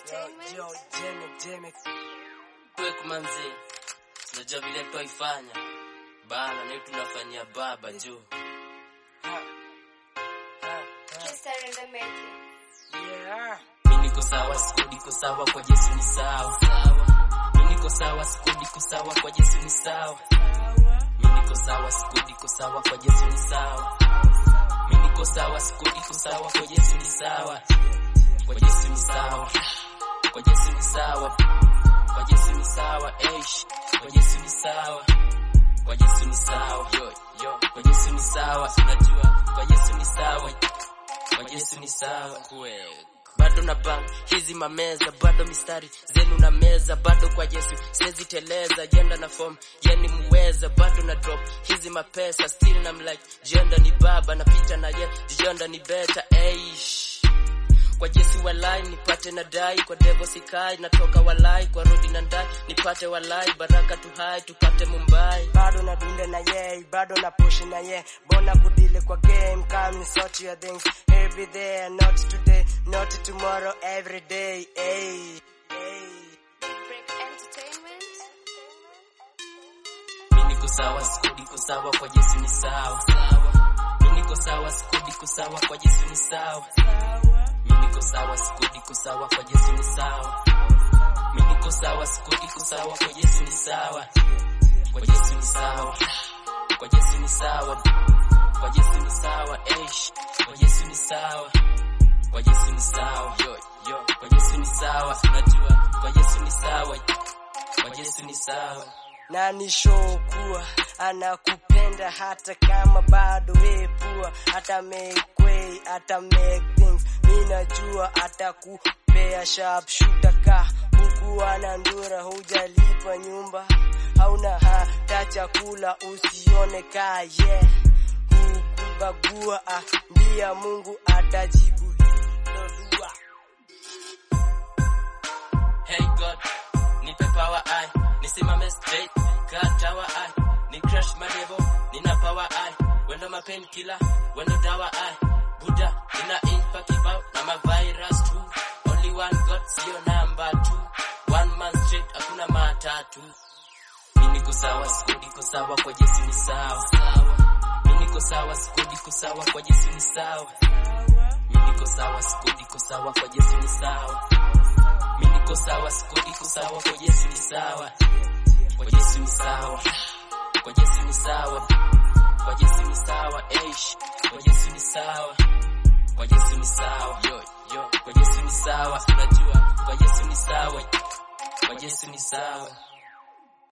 Entertainment. Quick manzi, unajua vile twaifanya bana, ni tunafanyia baba juu Kista in the making. Yeah. mi niko sawa, siku niko sawa, kwa Yesu ni sawa. Mi niko sawa, siku niko sawa, kwa Yesu ni sawa. Mi niko sawa, siku niko sawa, kwa Yesu ni sawa. Mi niko sawa, siku niko sawa, kwa Yesu ni sawa. Kwa Yesu ni sawa. Kwa Yesu ni sawa. Kwa Yesu ni sawa. Eish. Kwa Yesu ni sawa. Kwa Yesu ni sawa. Yo, yo. Kwa Yesu ni sawa. Unajua, kwa Yesu ni sawa. Kwa Yesu ni sawa. Kweli. Bado na bang hizi mameza, bado mistari zenu na meza, bado kwa Yesu siwezi teleza, jenda na form yeni muweza, bado na drop hizi mapesa, still na mlike jenda ni baba na pita na ye jenda ni beta eish kwa Yesu walai nipate na dai, kwa devo sikai natoka walai, kwa rodi na ndai nipate walai, baraka tu hai tupate Mumbai. bado na dunda na ye bado na push na ye bona kudile kwa game coming sort your things every day not today not tomorrow every day hey, hey. Big Break Entertainment. Mi niko sawa, siku niko sawa, kwa Yesu ni sawa. Mi niko sawa, siku niko sawa, kwa Yesu ni sawa. Mi niko sawa, siku niko sawa, kwa Yesu ni sawa. Mi niko sawa, siku niko sawa, kwa Yesu ni sawa. Kwa Yesu ni sawa. Kwa Yesu ni sawa. Kwa Yesu ni sawa. Eish. Kwa Yesu ni sawa. Kwa Yesu ni sawa. Yo, yo. Kwa Yesu ni sawa. Unajua, kwa Yesu ni sawa. Kwa Yesu ni sawa. na ni show kuwa anakupenda hata kama bado wepua hata make way hata make things mi najua atakupea sharp shooter ka huku ana ndura hujalipa nyumba hauna hata chakula usione ka yeah hukubagua ah, mbia mungu atajibu hilo dua Hey God, nipe power eye, nisimame straight, katawa eye, ni crush madevo, nina power eye, wendo ma pain killer, wendo dawa eye, Buddha, nina impa kibao, na ma virus too, only one God, sio number two, one man straight, hakuna matatu. Mi niko sawa, siku niko sawa, kwa Yesu ni sawa. Mi niko sawa, siku niko sawa, kwa Yesu ni sawa. Mi niko sawa, siku niko sawa, kwa Yesu ni sawa. Mi niko sawa, siku niko sawa, kwa Yesu ni sawa. Kwa Yesu ni sawa. Kwa Yesu ni sawa. Kwa Yesu ni sawa. Eish. Kwa Yesu ni sawa. Kwa Yesu ni sawa. Yo, yo. Kwa Yesu ni sawa. Unajua, kwa Yesu ni sawa. Kwa Yesu ni sawa.